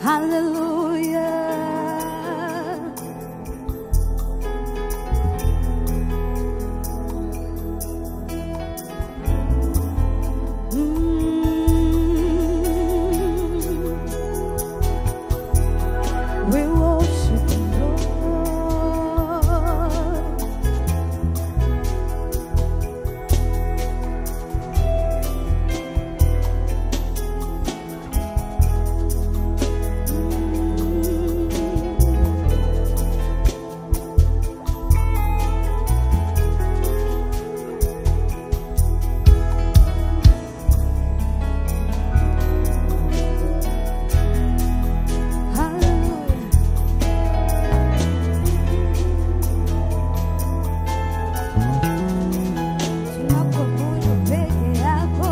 Hallelujah. Mm. We worship you, Lord. Hallelujah. Tunakuabudu peke yako.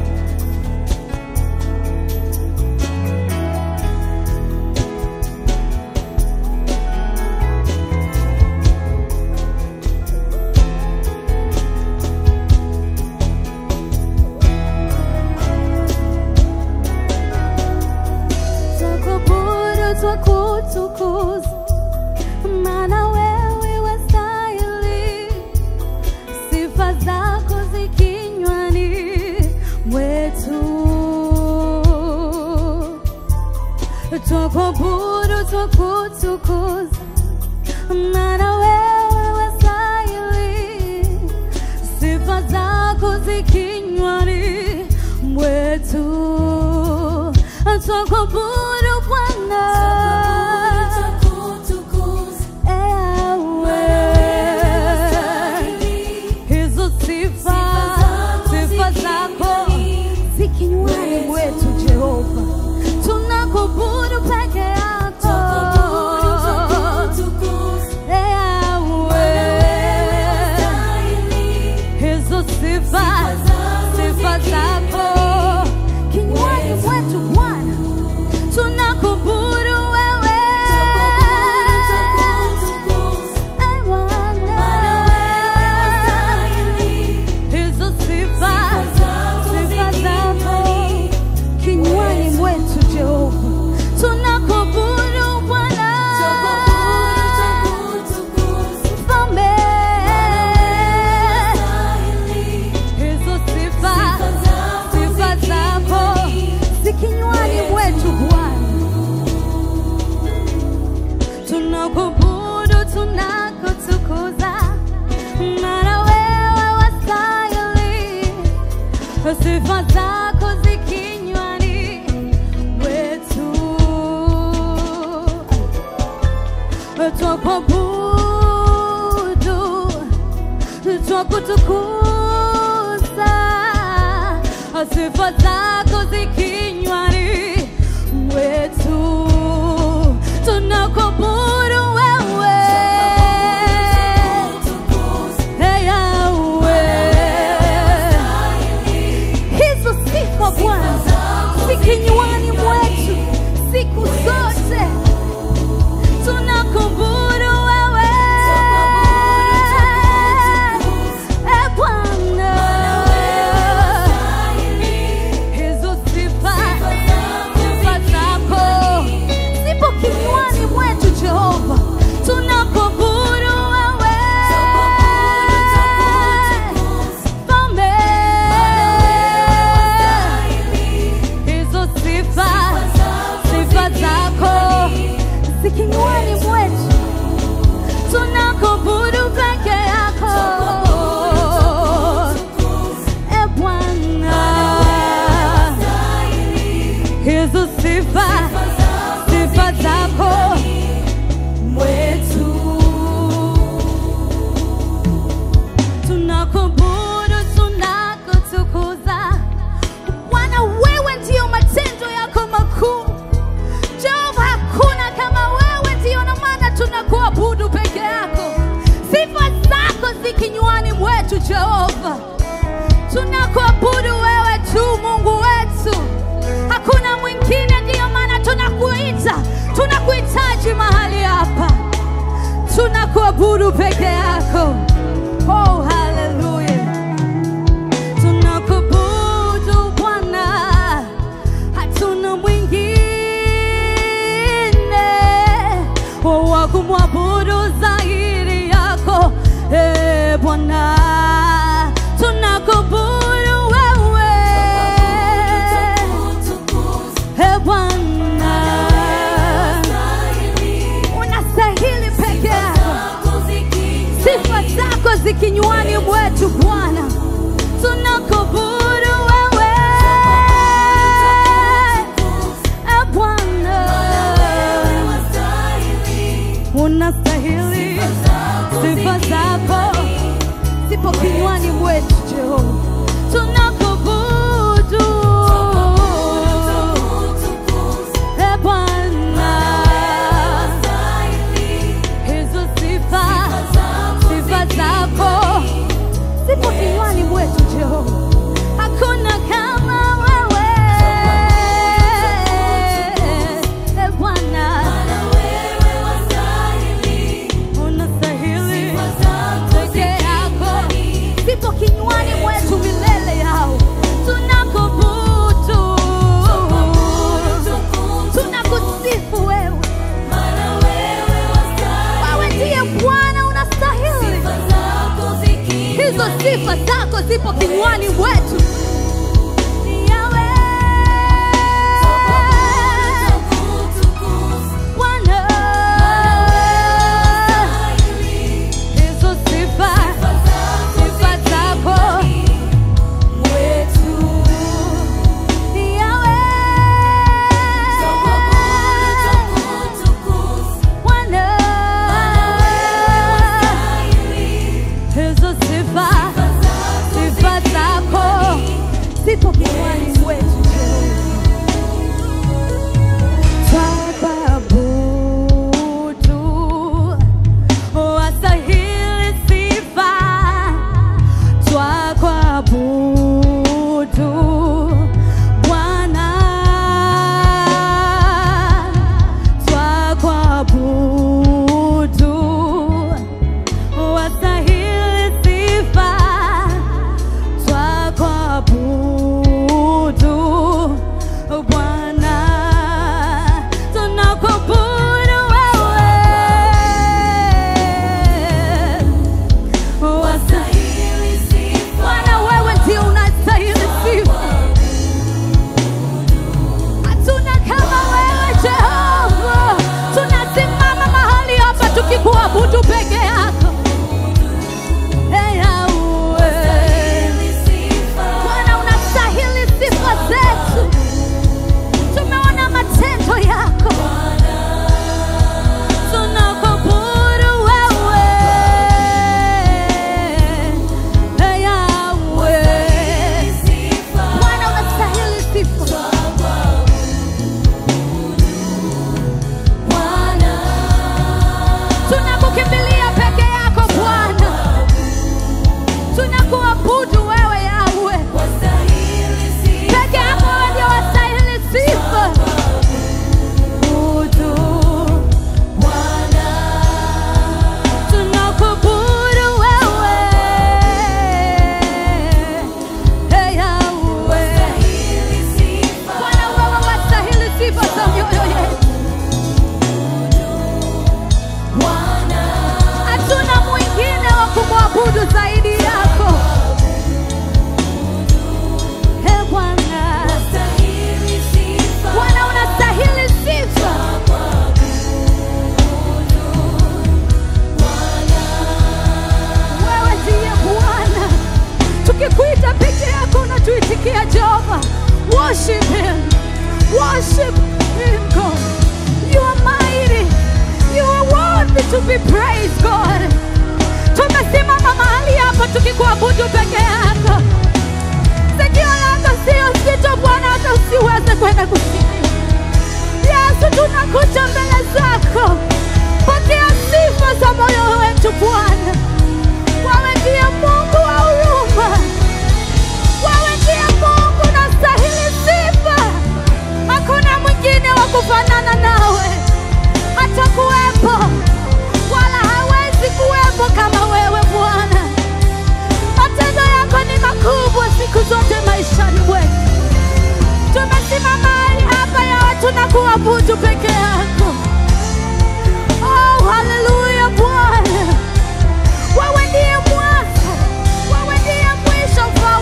Twakuabudu, twakutukuza, maana wewe wastahili sifa zako zikinywani mwetu. Twakuabudu, twakutukuza, maana wewe wastahili sifa zako zikinywani mwetu. Twakuabudu Bwana. Hizo sifa, sifa zako zikinywani mwetu Jehova, tunakuabudu peke yako Yahweh. Hizo sifa, sifa zako kinywani mwetu Bwana, tunakuabudu wewe Eh, Bwana. Hizo sifa, sifa zako kinywani mwetu Jehova, tunakuabudu Bwana Mfalme. Hizo sifa, sifa zako zikinywani mwetu Bwana, tunakuabudu, tunakutukuza, maana wewe wastahili sifa zako zikinywani mwetu twakuabudu, twakutukuza, sifa zako zikinywani mwetu, tunakuabudu wewe Hey, Yahweh. Hizo sifa Bwana zikinywani mwetu siku zote tunakuabudu wewe Eh, Bwana. Hizo sifa, sifa zako zipo kinywani mwetu Jehova, tunakuabudu wewe Mfalme. Hizo sifa, sifa zako zikinywani mwetu tunakuabudu peke yako E Bwana, hizo sifa sifa zako mwetu tunakuabudu, tunakutukuza Bwana, wewe ndiyo matendo yako makuu Jehova, hakuna kama wewe, ndiyo na maana tunakuabudu peke yako. Sifa zako zikinywani mwetu Jehova, tunakuabudu wewe tu, Mungu wetu, hakuna mwingine, ndiyo maana tunakuita, tunakuhitaji mahali hapa, tunakuabudu peke yako. Oh, haleluya, tunakuabudu Bwana, hatuna mwingine tunakuabudu wewe e Bwana, unastahili peke yako, sifa zako zikinywani mwetu Bwana, tunakuabudu wewe e Bwana, unastahili sifa zako zipo kinywani mwetu Jehova, tunakuabudu e Bwana, hizo sifa sifa zako zipo kinywani mwetu Jehova, hakuna kama wewe e Bwana, unastahili peke yako, zipo kinywani mwetu milele yao, tunakuabudu, tunakusifu wewe, wewe ndiye Bwana, unastahili hizo sifa zako zipo kinywani mwetu Yahweh. Bwana, hizo sifa sifa zako mwetu Yahweh. Bwana, hizo sifa sifa zako zipo kinywani mwetu Twakuabudu, wastahili sifa. Twakuabudu, Bwana. Twakuabudu, wastahili sifa. Twakuabudu, Bwana. Tunakuabudu wewe. Bwana, wewe ndio unastahili sifa. Hatuna kama wewe Jehova. Tunasimama mahali hapa tukikuabudu peke yako. Hey, Yahweh. Bwana, unastahili sifa zetu. Tumeona matendo yako. Tunakuabudu wewe. Hey, Yahweh. Bwana, unastahili sifa. Tunakukimbilia peke yako Bwana, tunakuabudu wewe Yahweh, peke yako wewe ndio wastahili sifa. Abudu. Tunakuabudu wewe, Hey, Yahweh. Bwana, wewe wastahili sifa za mioyo yetu. Hatuna mwingine wa kumwabudu zaidi yako. Ee Bwana, Bwana unastahili sifa. Wewe ndiye Bwana, tukikuita peke yako unatuitikia Jehova. Worship him, worship him God. You are mighty, you are worthy to be praised God. Tumesimama mahali hapa tukikuabudu peke yako. Sikio lako sio zito Bwana, hata usiweze kwenda kusikia. Yesu, tunakuja mbele zako, pokea sifa za moyo wetu Bwana. Wewe ndiye Mungu wa huruma, wewe ndiye Mungu unastahili sifa. Hakuna mwingine wa kufanana nawe, hata kuwepo wala hawezi kuwepo kama wewe Bwana. Matendo yako ni makubwa siku zote maishani mwetu. Tumesimama mahali hapa yawe tunakuabudu peke yako. Oh, haleluya Bwana, wewe ndiye mwanzo, wewe ndiye mwisho, Mfalme.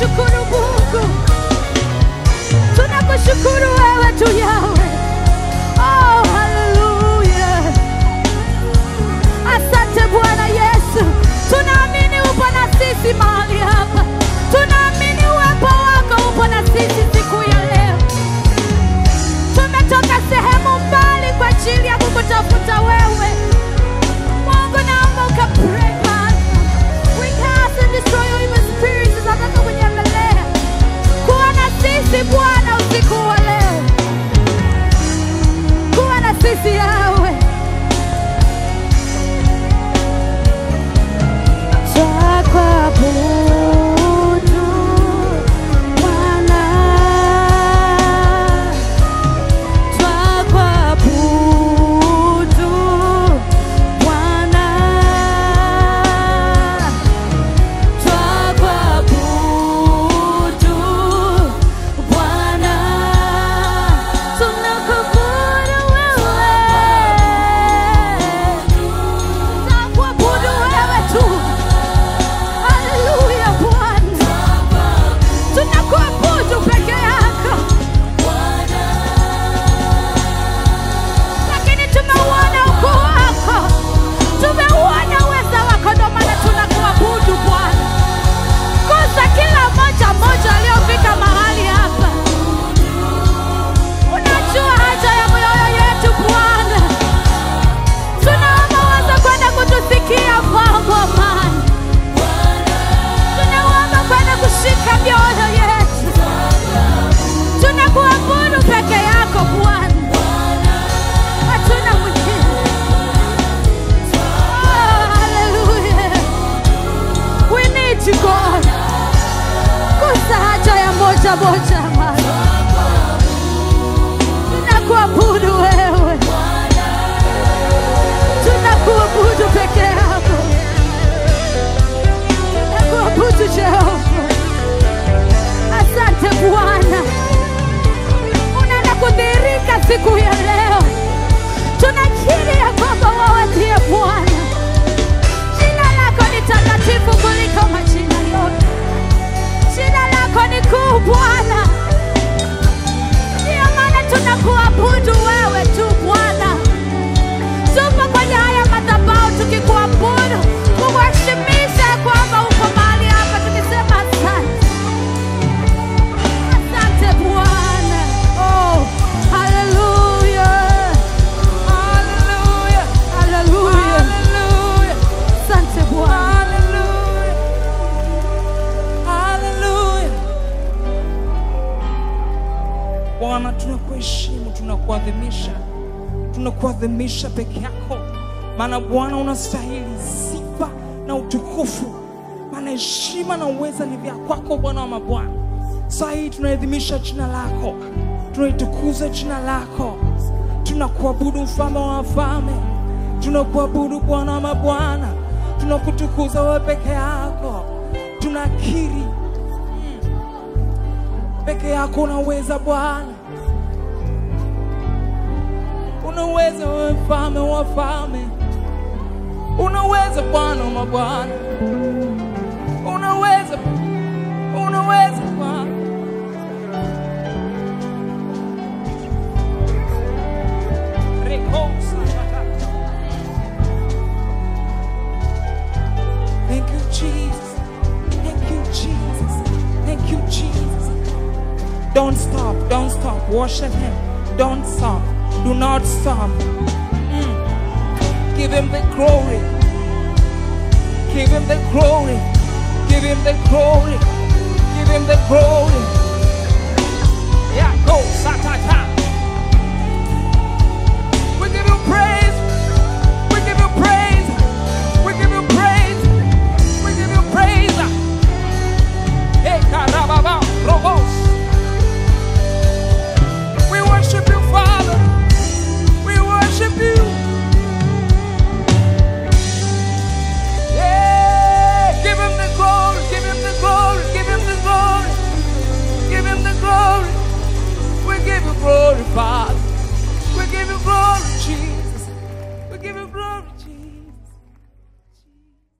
Tunakushukuru Mungu, tunakushukuru wewe tu Yawe. Oh, haleluya! Asante Bwana Yesu, tunaamini upo na sisi mahali hapa, tunaamini uwepo wako upo na sisi siku ya leo. Tumetoka sehemu mbali kwa ajili ya kukutafuta wewe. Mungu, naomba ukapray Bwana. We cast and destroy all evil spirits zinazotaka kunyemelea. Kuwa na sisi Bwana usiku wa leo, kuwa na sisi yawe Twakuabudu Bwana, twakuabudu Bwana, twakuabudu Bwana, tunakuabudu wewe, tunakuabudu wewe tu. Haleluya Bwana, tunakuabudu peke yako, lakini tumeuona ukuu wako, tumeuona uweza wako, ndio maana tunakuabudu Bwana. Gusa kila mmoja mmoja aliyofika mahali hapa, unajua haja ya mioyo yetu Bwana, tunaomba uweze kwenda kutusikia Baba Bwana tunaomba kwenda kushika mioyo yetu, tunakuabudu peke yako Bwana, hatuna mwingine. Oh, hallelujah. We need you God, gusa haja ya moja moja Bwana, tunakuabudu wewe, tunakuabudu peke yako Tunakuabudu Jehova. Asante Bwana, unaenda kudhihirika siku ya leo. Tunakiri ya kwamba wewe ndiye Bwana. Jina lako ni takatifu kuliko majina yote, jina lako ni kuu Bwana. Ndiyo maana tunakuabudu wewe tu Bwana. Tupo kwenye haya madhabahu tukikuabudu, kukuheshimisha kwamba uko mahali hapa, tukisema asante, asante Bwana. Oh, haleluya, haleluya, haleluya, asante Bwana. Bwana, tunakuheshimu, tunakuadhimisha, tunakuadhimisha peke yako, maana Bwana unastahili sifa na utukufu, maana heshima na uweza ni vya kwako, Bwana wa mabwana. Saa hii tunaadhimisha jina lako, tunaitukuza jina lako, tunakuabudu mfalme wa wafalme, tunakuabudu Bwana wa mabwana, tunakutukuza wewe peke yako, tunakiri peke yako unaweza Bwana, unaweza wewe mfalme wa wafalme, unaweza Bwana wa mabwana, unaweza, unaweza Bwana. Rekosa matata. Thank you, Jesus. Thank you, Jesus. Thank you, Jesus. Don't stop. Don't stop. Worship Him. Don't stop. Do not stop. Mm. Give Him the glory. Give Him the glory. Give Him the glory. Give Him the glory. Yeah, go. Satata. We give you praise. We give you praise. We give you praise. We give you praise. Hey, karababa, robos. We worship you, Father. We worship you. Yeah, give him the glory. Give him the glory. Give him the glory. Give him the glory. We give you glory, Father. We give you glory, Jesus. We give you glory, Jesus.